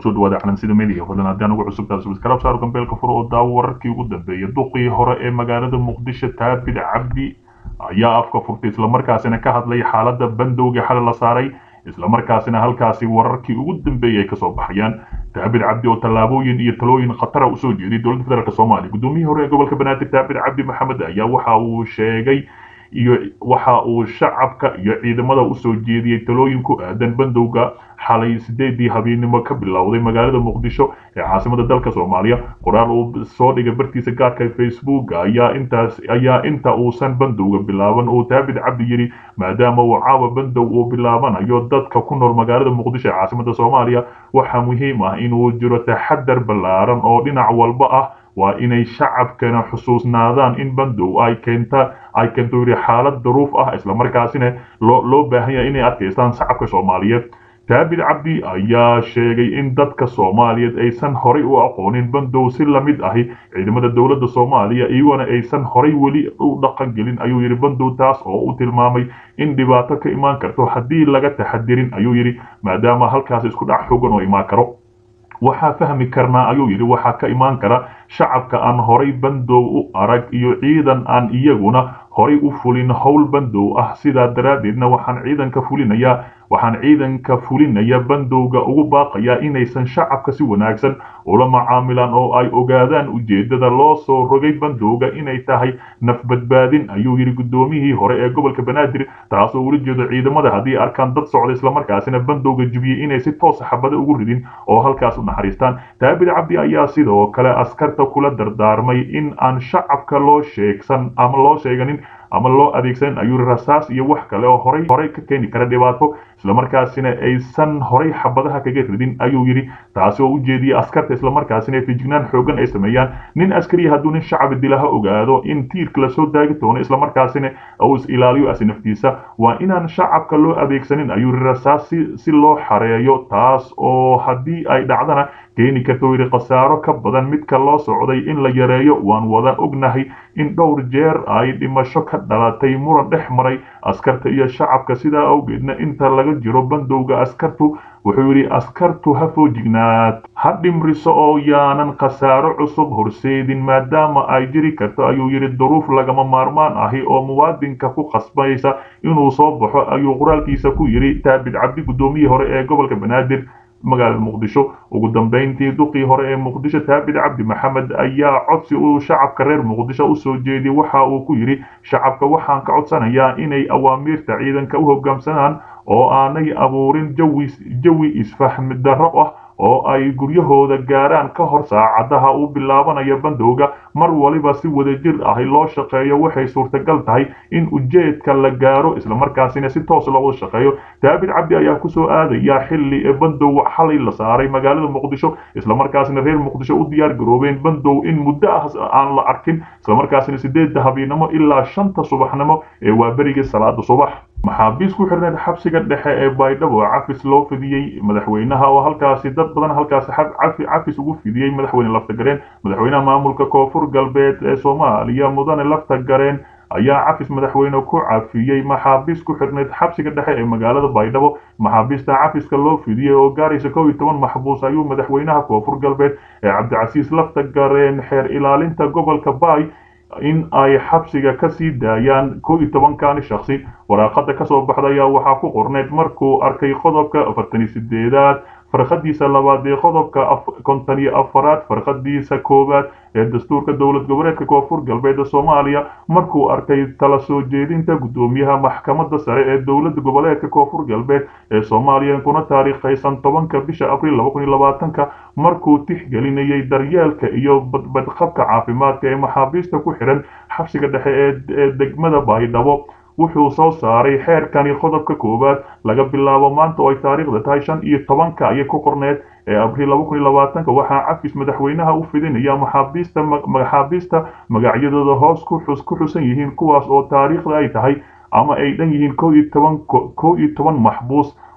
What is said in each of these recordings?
kusoo dhawaada calansida media fadlan haddii anugu cusub tahay subscribe saar gambeelka furo oo daawo wararkii ugu dambeeyay duqii hore ee magaalada muqdisho taabid cabdi ayaa afka furtay islamarkaasina ka hadlay xaaladda bandowga xal la saaray islamarkaasina halkaasi wararkii ugu dambeeyay ay kasoo baxayaan taabid cabdi oo tallaabooyin iyo talooyin khatara usoo jeeday dowladda federaalk soomaaliya gudoomiyihii hore ee gobolka banaadir taabid cabdi maxamed ayaa waxa uu sheegay iyo waxa uu shacabka iyo ciidamada usoo jeediyey talooyin ku aadan bandowga xalay sideedii habeennimo ka bilowday magaalada muqdisho ee caasimada dalka soomaaliya qoraal uu soo dhigay bartiisa gaarka facebook ayaa intaas ayaa inta uusan bandowga bilaaban uu taabid cabdi yidhi maadaama uu caawa bandow uu bilaabanayo dadka ku nool magaalada muqdisho ee caasimada soomaaliya waxaa muhiim ah inuu jiro taxadar ballaaran oo dhinac walba ah waa inay shacabkana xusuusnaadaan in bandow ay keenta ay keento yidhi xaalad daruuf ah islamarkaasina loo loo baahan yahay inay adkaystaan shacabka soomaaliyeed taabid cabdi ayaa sheegay in dadka soomaaliyeed aysan horay u aqoonin bandow si lamid ahi ciidamada dowladda soomaaliya iyagona aysan horay weli u dhaqan gelin ayuu yidhi bandow taas oo u tilmaamay in dhibaato ka imaan karto haddii laga taxadirin ayuu yidhi maadaama halkaas isku dhac xogan oo imaan karo waxaa fahmi karnaa ayuu yidhi waxaa ka imaan kara shacabka aan horay bandow u arag iyo ciidan aan iyaguna horay u fulin howl bandow ah sidaa daraaddeedna waxaan ciidanka fulinayaa waxaan ciidanka fulinaya bandowga ugu baaqayaa inaysan shacabka si wanaagsan ula macaamilaan oo ay ogaadaan ujeedada loo soo rogay bandowga inay tahay nafbadbaadin ayuu yidhi guddoomiyihii hore ee gobolka banaadir taasoo ula jeedo ciidamada haddii arkaan dad socda islamarkaasina bandowga jubiyey inay si toosa xabada ugu ridin oo halkaas u naxariistaan taabid cabdi ayaa sidoo kale askarta kula dardaarmay in aan shacabka loo sheegsan ama loo sheeganin ama loo adeegsanin ayuu yidhi rasaas iyo wax kale oo horay horay ka keeni kara dhibaato islamarkaasina aysan horay xabadaha kaga ridin ayuu yidhi taasi oo u jeediyey askarta islamarkaasina fejignaan xoogan ay sameeyaan nin askariya hadduu nin shacbi dilaha ogaado in tiirka lasoo daagi doono islamarkaasina uu is ilaaliyo asi naftiisa waa inaan shacabka loo adeegsanin ayuu yidhi rasaas si loo xareeyo taas oo haddii ay dhacdana keeni karta yidhi khasaaro ka badan midka loo socday in la yareeyo waan wada ognahay in dhowr jeer ay dhimasho ka dhalatay muran dhex maray askarta iyo shacabka sidaa awgeedna inta laga jiro bandowga askartu wuxuu yidhi askartu ha foojignaad ha dhimriso oo yaanan khasaaro cusub horseedin maadaama ay jiri karto ayuu yidhi duruuf lagama maarmaan ahi oo muwaadinka ku khasbaysa inuu soo baxo ayuu qoraalkiisa ku yidhi taabid cabdi guddoomiyihii hore ee gobolka banaadir magaalada muqdisho ugu dambeyntii duqii hore ee muqdisho taabid cabdi maxamed ayaa codsi uu shacabka reer muqdisho usoo jeediyey waxa uu ku yidhi shacabka waxaan ka codsanayaa inay awaamiirta ciidanka u hoggaamsanaan oo aanay abuurin jawi jawi isfahmi darro ah oo ay guryahooda gaaraan ka hor saacadaha uu bilaabanayo bandowga mar waliba si wadajir ahi loo shaqeeyo waxay suurtagal tahay in ujeedka la gaaro islamarkaasina si toos looga shaqeeyo daabid cabdi ayaa kusoo aadaya xilli ee bandow xalay la saaray magaalada muqdisho islamarkaasina reer muqdisho u diyaar garoobeen bandow in muddo ah aan la arkin islamarkaasina sideedda habeennimo ilaa shanta subaxnimo ee waa berigii salaada subax maxaabiis ku xirneed xabsiga dhexe ee baydhabo cafis loo fidiyey madaxweynaha oo halkaasi dad badan halkaasi cafis ugu fidiyey madaxweyne laftagareen madaxweynaha maamulka koonfur galbeed ee soomaaliya mudane laftagareen ayaa cafis madaxweyne ku cafiyey maxaabiis ku xirneyd xabsiga dhexe ee magaalada baydhabo maxaabiista cafiska loo fidiyey oo gaaraysa kow iyo toban maxbuus ayuu madaxweynaha koonfur galbeed ee cabdicasiis laftagareen xeer ilaalinta gobolka baay in ay xabsiga ka sii daayaan kow iyo tobankani shaksi waraaqada kasoo baxda ayaa waxaa ku qorneyd markuu arkay qodobka afartan iyo sideedaad farqadiisa labaad ee qodobka konton iyo afaraad farqadiisa koowaad ee dastuurka dowlad goboleedka koonfur galbeed ee soomaaliya markuu arkay tala soo jeedinta guddoomiyaha maxkamadda sare ee dowlad goboleedka koonfur galbeed ee soomaaliya kuna taariikhaysan tobanka bisha abriil laba kun iyo labaatanka markuu tixgelinayay daryeelka iyo badqabka caafimaadka ee maxaabiista ku xiran xabsiga dhexe ee degmada baydhabo wuxuu soo saaray xeerkani qodobka koowaad laga bilaabo maanta oo ay taariikhda tahay shan iyo tobanka ayay ku qorneed ee abriil laba kun iyo labaatanka waxaa cafis madaxweynaha u fidinaya maxaabiista maxaabiista magacyadooda hoos ku xus ku xusan yihiin kuwaas oo taariikhda ay tahay ama ay dhan yihiin kow iyo toban kow iyo toban maxbuus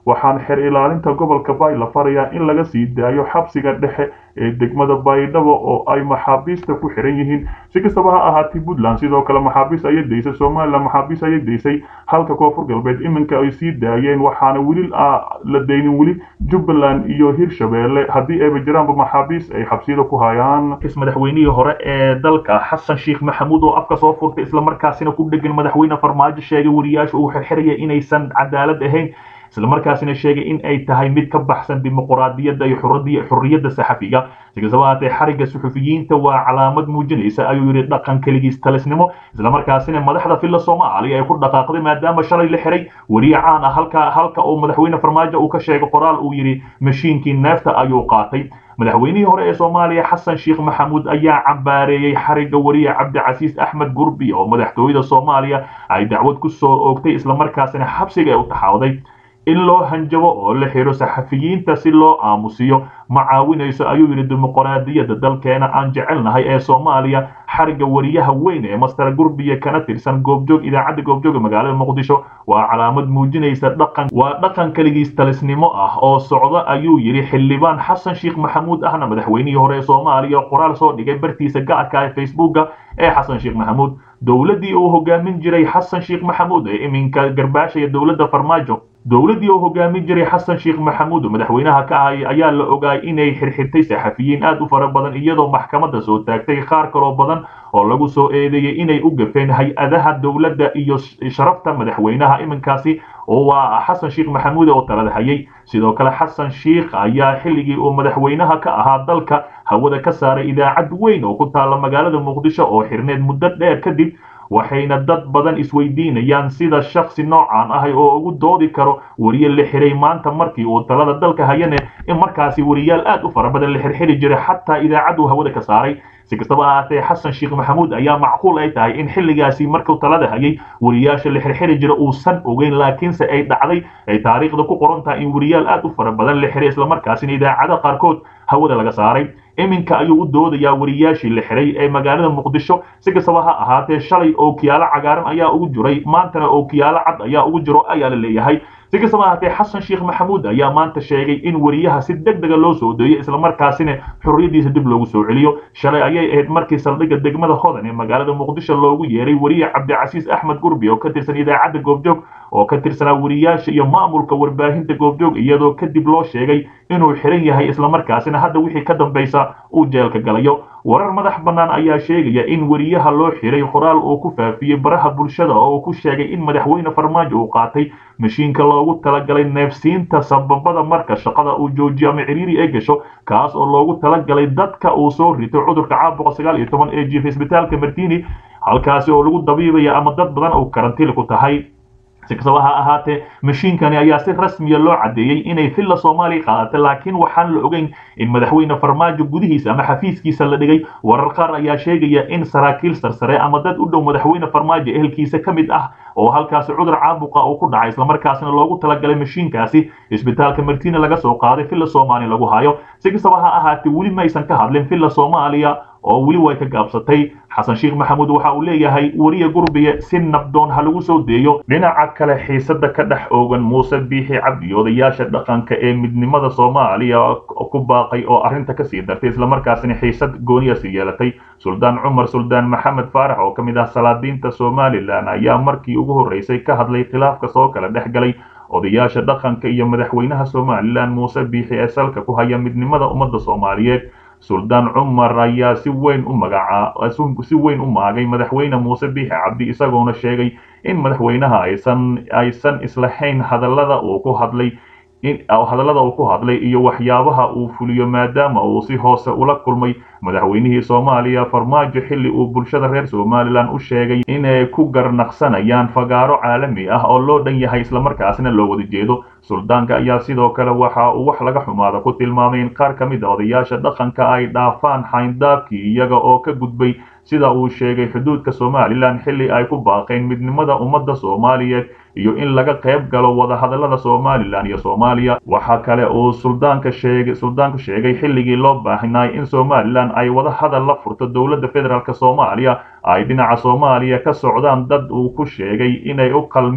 waxaan xer ilaalinta gobolka bay la farayaa in laga sii daayo xabsiga dhexe ee degmada baydhabo oo ay maxaabiista ku xiran yihiin si kastaba ha ahaatee puntland sidoo kale maxaabiis ayay daysay somalilan maxaabiis ayay daysay halka koonfur galbeed iminka ay sii daayeen waxaana weli la daynin weli jubbaland iyo hirshabeelle haddii ayba jiraanba maxaabiis ay xabsiyada ku hayaan madaxweynihii hore ee dalka xasan sheekh maxamuud oo afka soo furtay islamarkaasina ku dhegan madaxweyne farmaajo sheegay wariyaasha uu xirxiraya inaysan cadaalad ahayn islamarkaasina sheegay in ay tahay mid ka baxsan dimuquraadiyadda iyo xurriyadda saxafiga si kastaba haatee xarigga suxufiyiinta waa calaamad muujinaysa ayuu yidhi dhaqan keligiis talisnimo islamarkaasina madaxda filla soomaaliya ay ku dhaqaaqday maadaama shalay la xiray weriye caan ah halka halka uu madaxweyne farmaajo uu ka sheegay qoraal uu yidhi mashiinkii neefta ayuu qaatay madaxweynihii hore ee soomaaliya xasan sheekh maxamuud ayaa cambaareeyey xarigga wariye cabdicasiis axmed gurbi oo madaxtooyada soomaaliya ay dacwad ku soo oogtay islamarkaasina xabsiga ay u taxaawday in loo hanjabo oo la xiro saxafiyiinta si loo aamusiyo ma caawinayso ayuu yidhi dimuqraadiyadda dalkeena aan jecelnahay ee soomaaliya xarigga wariyaha weyn ee master gurbiye kana tirsan goobjoog idaacadda goobjooga magaalada muqdisho waa calaamad muujinaysa dhaqan waa dhaqan keligiis talisnimo ah oo socda ayuu yidhi xildhibaan xasan sheekh maxamuud ahna madaxweynihii hore ee soomaaliya qoraal soo dhigay bartiisa gaarka ee facebooka ee xasan sheekh maxamuud dowladdii uu hogaamin jiray xasan sheekh maxamuud ee iminka garbaashaya dowladda farmaajo dowladdii uu hogaamin jiray xasan sheekh maxamuud oo madaxweynaha ka ahay ayaa la ogaay inay xirxirtay saxafiyiin aad u fara badan iyadoo maxkamadda soo taagtay qaar kaloo badan oo lagu soo eedeeyey inay u gafeen hay-adaha dowladda iyo sharafta madaxweynaha iminkaasi oo waa xasan sheekh maxamuud oo talada hayay sidoo kale xasan sheekh ayaa xilligii uu madaxweynaha ka ahaa dalka hawada ka saaray idaacad weyn oo ku taalla magaalada muqdisho oo xirneed muddo dheer kadib waxayna dad badan isweydiinayaan sida shaksi noocan ahay oo ugu doodi karo wariye la xiray maanta markii uu talada dalka hayane in markaasi wariyaal aad u fara badan la xirxiri jiray xataa idaacad uu hawada ka saaray si kastaba ahaatee xasan sheekh maxamuud ayaa macquul ay tahay in xilligaasi markuu talada hayay wariyaasha la xirxiri jira uusan ogeyn laakiinse ay dhacday ay taariikhda ku qoran tahay in wariyaal aad u fara badan la xiray islamarkaasina idaacada qaarkood hawada laga saaray iminka ayuu u doodayaa wariyaashii la xiray ee magaalada muqdisho si kastaba ha ahaatee shalay ookiyaalo cagaaran ayaa ugu jiray maantana ookiyaalo cad ayaa ugu jiro ayaa la leeyahay si kastaba ahaatee xasan sheekh maxamuud ayaa maanta sheegay in wariyaha si deg dega loo soo deeyo islamarkaasina xurriyaddiisa dib loogu soo celiyo shalay ayay ahayd markii saldhigga degmada hodan ee magaalada muqdisho loogu yeeray wariye cabdicasiis axmed gurbi oo ka tirsan idaacadda goobjoog oo ka tirsanaa wariyaasha iyo maamulka warbaahinta goobjoog iyadoo kadib loo sheegay inuu xiran yahay islamarkaasina hadda wixii ka dambaysa uu jeelka galayo warar madax bannaan ayaa sheegaya in wariyaha loo xiray qoraal uu ku faafiyey baraha bulshada oo uu ku sheegay in madaxweyne farmaajo uu qaatay mashiinka loogu talagalay neefsiinta sababada marka shaqada uu joojiyo ama ciriiri ay gasho kaas oo loogu talagalay dadka uu soo rito cudurka caabuqa sagaal iyo toban ee jiif isbitaalka martini halkaasi oo lagu dabiibaya ama dad badan uu karantiil ku tahay si kastaba ha ahaatee mashiinkani ayaa si rasmiya loo caddeeyey inay filla soomaaliya qaadatay laakiin waxaan la ogeyn in madaxweyne farmaajo gudihiisa ama xafiiskiisa la dhigay warar qaar ayaa sheegaya in saraakiil sarsare ama dad u dhow madaxweyne farmaajo ehelkiisa ka mid ah oo halkaasi cudur caabuqa uu ku dhacay islamarkaasina loogu talagalay mashiinkaasi isbitaalka martina laga soo qaaday filla soomaaliya lagu hayo si kastaba ha ahaatee weli maysan ka hadlin filla soomaaliya oo weli way ka gaabsatay xasan sheekh maxamuud waxa uu leeyahay wariye gurbiye si nabdoon ha lagu soo deeyo dhinaca kale xiisada ka dhex oogan muuse biixi cabdi odayaasha dhaqanka ee midnimada soomaaliya ku baaqay oo arrinta kasii dartay islamarkaasina xiisad gooniyasi yeelatay suldaan cumar suldaan maxamed faarax oo ka mid ah salaadiinta somalilan ayaa markii ugu horreysay ka hadlay khilaafka soo kala dhex galay odayaasha dhaqanka iyo madaxweynaha somalilan muuse biixi ee salka ku haya midnimada ummadda soomaaliyeed suldaan cumar ayaa si weyn u magacaa si weyn u maagay madaxweyne muuse biixi cabdi isagoona sheegay in madaxweynaha aysan aysan islahayn hadallada uu ku hadlay hadallada uu ku hadlay iyo waxyaabaha uu fuliyo maadaama uu si hoose ula kulmay madaxweynihii soomaaliya farmaajo xilli uu bulshada reer somalilan u sheegay inay ku garnaqsanayaan fagaaro caalami ah oo loo dhan yahay islamarkaasna loo wada jeedo suldaanka ayaa sidoo kale waxa uu wax laga xumaada ku tilmaamay in qaar ka mid a odayaasha dhaqanka ay dhaafaan xayndaabkii iyaga oo ka gudbay sida uu sheegay xuduudka somalilan xilli ay ku baaqeen midnimada ummadda soomaaliyeed iyo in laga qayb galo wadahadallada somalilan iyo soomaaliya waxaa kale uu suldaanka sheegay suldaanku sheegay xilligii loo baahnay in somalilan ay wada hadal la furto dowladda federaalk soomaaliya ay dhinaca soomaaliya ka socdaan dad uu ku sheegay inay u qalmin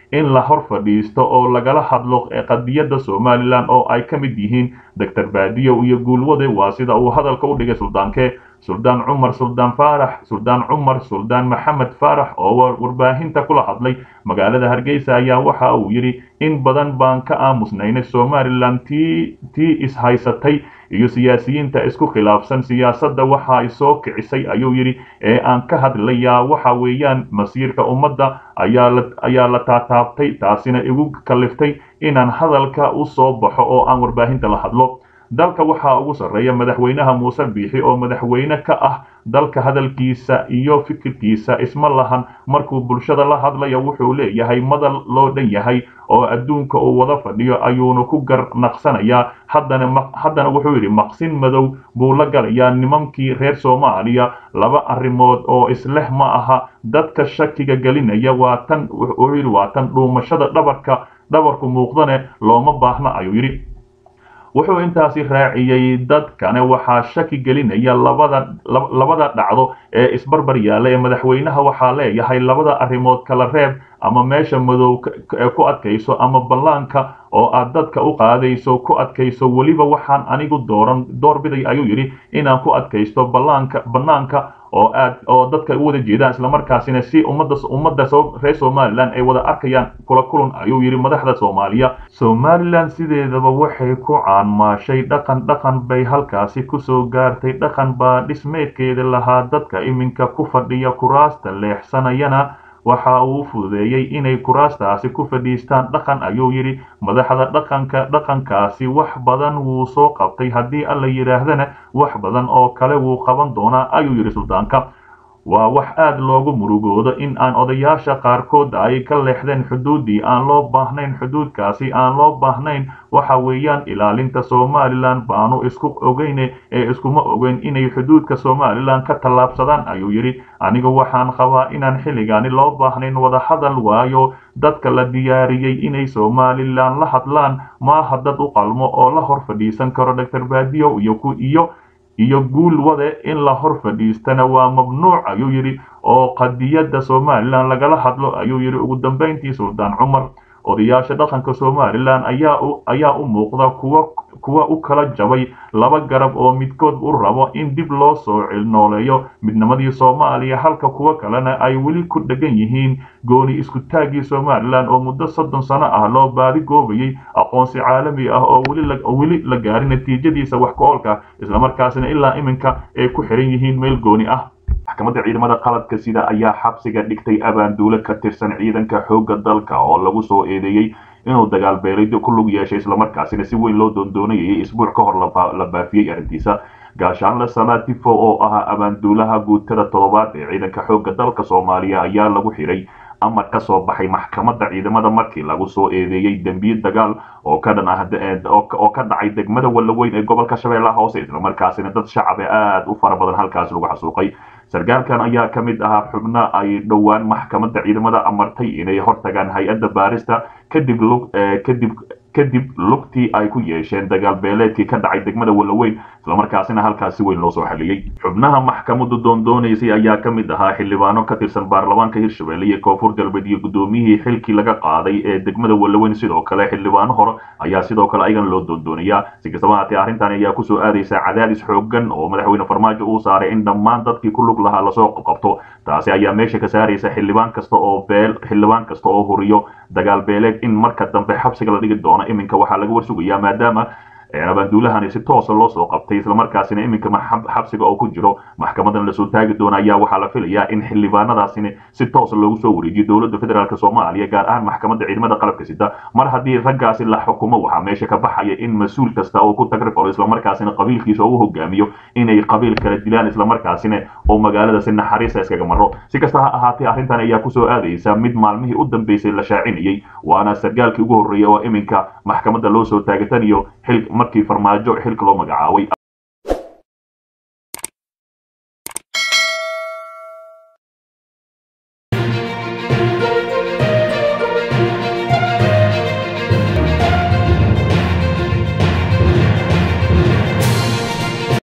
in la hor fadhiisto oo lagala hadlo qadiyadda somalilan oo ay ka mid yihiin doctor baadiyo iyo guulwade waa sida uu hadalka u dhigay suldaanke suldaan cumar suldaan faarax suldaan cumar suldaan maxamed faarax oo warbaahinta kula hadlay magaalada hargeysa ayaa waxa uu yidhi in badan baan ka aamusnaynay somalilan tii tii ishaysatay iyo siyaasiyiinta isku khilaafsan siyaasadda waxa ay soo kicisay ayuu yidhi ee aan ka hadlayaa waxa weeyaan masiirka ummadda ayaa la ayaa la taataabtay taasina igu kaliftay inaan hadalka u soo baxo oo aan warbaahinta la hadlo dalka waxaa ugu sarreeya madaxweynaha muuse biixi oo madaxweyne ka ah dalka hadalkiisa iyo fikirkiisa isma lahan markuu bulshada la hadlayo wuxuu leeyahay madal loo dhan yahay oo adduunka uu wada fadhiyo ayuuna ku garnaqsanayaa haddana haddana wuxuu yidhi maqsin madow buu la galayaa nimankii reer soomaaliya laba arrimood oo isleh ma aha dadka shakiga gelinaya waa tan wuxuu yidhi waa tan dhuumashada dhabarka dhabarku muuqdane looma baahna ayuu yidhi wuxuu intaasi raaciyey dadkane waxaa shaki gelinaya labada labada dhacdo ee isbarbar yaalla ee madaxweynaha waxaa leeyahay labada arrimood kala reeb ama meesha madow ku adkayso ama ballaanka oo aad dadka u qaadayso ku adkayso weliba waxaan anigu dooran doorbiday ayuu yidhi inaan ku adkaysto ballaanka bannaanka oo aad oo dadka u wada jeedaan islamarkaasina si ummadda ummadda reer somalilan ay wada arkayaan kula kulan ayuu yidhi madaxda soomaaliya somalilan sideedaba waxay ku caanmaashay dhaqan dhaqan bay halkaasi kusoo gaartay dhaqan baa dhismeedkeeda lahaa dadka iminka ku fadhiya kuraasta leexsanayana waxa uu fududeeyey inay kuraastaasi ku fadhiistaan dhaqan ayuu yidhi madaxda dhaqanka dhaqankaasi wax badan wuu soo qabtay haddii alla yidhaahdana wax badan oo kale wuu qaban doonaa ayuu yidhi suldaanka waa wax aad loogu murugoodo in aan odayaasha qaarkood ay ka leexdeen xuduuddii aan loo baahnayn xuduudkaasi aan loo baahnayn waxa weeyaan ilaalinta somalilan baanu isku ogeyne ee iskuma ogeyn inay xuduudka somalilan ka tallaabsadaan ayuu yidhi anigu waxaan qabaa inaan xilligaani loo baahnayn wada hadal waayo dadka la diyaariyey inay somalilan la hadlaan maaha dad u qalmo oo la hor fadhiisan karo doctor baadiyo iyo iyo iyo guul wade in la hor fadhiistana waa mamnuuc ayuu yidhi oo qadiyadda somalilan lagala hadlo ayuu yidhi ugu dambayntii suldaan cumar odayaasha dhaqanka somalilan ayaa u ayaa u muuqda kuwa kuwa u kala jabay laba garab oo midkood u rabo in dib loo soo cilnooleeyo midnimadii soomaaliya halka kuwa kalena ay weli ku dhegan yihiin gooni isku taaggii somalilan oo muddo soddon sano ah loo baadi goobayay aqoonsi caalami ah oo weli weli la gaarin natiijadiisa wax ku-oolka islamarkaasina ilaa iminka ay ku xiran yihiin meel gooni ah maxkamadda ciidamada qaladka sida ayaa xabsiga dhigtay abaanduule ka tirsan ciidanka xoogga dalka oo lagu soo eedeeyey inuu dagaal beelid ku lug yeeshay islamarkaasina si weyn loo doondoonayay isbuuc ka hor la baafiyey arrintiisa gaashaanle salatifo oo ahaa abaanduulaha guutada toddobaad ee ciidanka xoogga dalka soomaaliya ayaa lagu xiray amar ka soo baxay maxkamadda ciidamada markii lagu soo eedeeyey dembiye dagaal oo ka dhan ah oo ka dhacay degmada wallaweyn ee gobolka shabeellaha hoose islamarkaasina dad shacab ee aada u fara badan halkaas lagu xasuuqay sarkaalkan ayaa ka mid ahaa xubno ay dhowaan maxkamadda ciidamada amartay inay hortagaan hay-adda baarista kadib lug kadib kadib lugtii ay ku yeesheen dagaal beeleedkii ka dhacay degmada wallaweyn islamarkaasina halkaas si weyn loo soo xaliyey xubnaha maxkamaddu doondoonaysay ayaa ka mid ahaa xildhibaano ka tirsan baarlamaanka hirshabelle iyo koonfur galbeed iyo guddoomiyihii xilkii laga qaaday ee degmada wallaweyn sidoo kale xildhibaano hore ayaa sidoo kale ayagana loo doondoonayaa si kastaba haatee arrintan ayaa kusoo aadaysa cadaadis xoogan oo madaxweyne farmaajo uu saaray in dhammaan dadkii ku lug lahaa lasoo qabqabto taasi ayaa meesha ka saaraysa xildhibaan kasta oo beel xildhibaan kasta oo huriyo dagaal beeleed in marka dambe xabsiga la dhigi doono iminka waxaa laga warsugayaa maadaama abaanduulahani si toosa loo soo qabtay islamarkaasina iminka xabsiga oo ku jiro maxkamadan lasoo taagi doona ayaa waxaa la filayaa in xildhibaanadaasini si toosa loogu soo wareejiyo dowladda federaalk soomaaliya gaar ahaan maxkamadda ciidamada qalabka sida mar haddii raggaasi la xukumo waxaa meesha ka baxaya in mas-uul kasta oo ku tagrifalo islamarkaasina qabiilkiisa oo u hogaamiyo inay qabiil kala dilaan islamarkaasina oo magaalada si naxariisa iskaga maro si kasta ha ahaatee arrintan ayaa kusoo aadaysa mid maalmihii u dambeysay la shaacinayay waana sargaalkii ugu horreeya oo iminka maxkamadda loo soo taagatan iyo xil markii farmaajo xilka loo magacaabay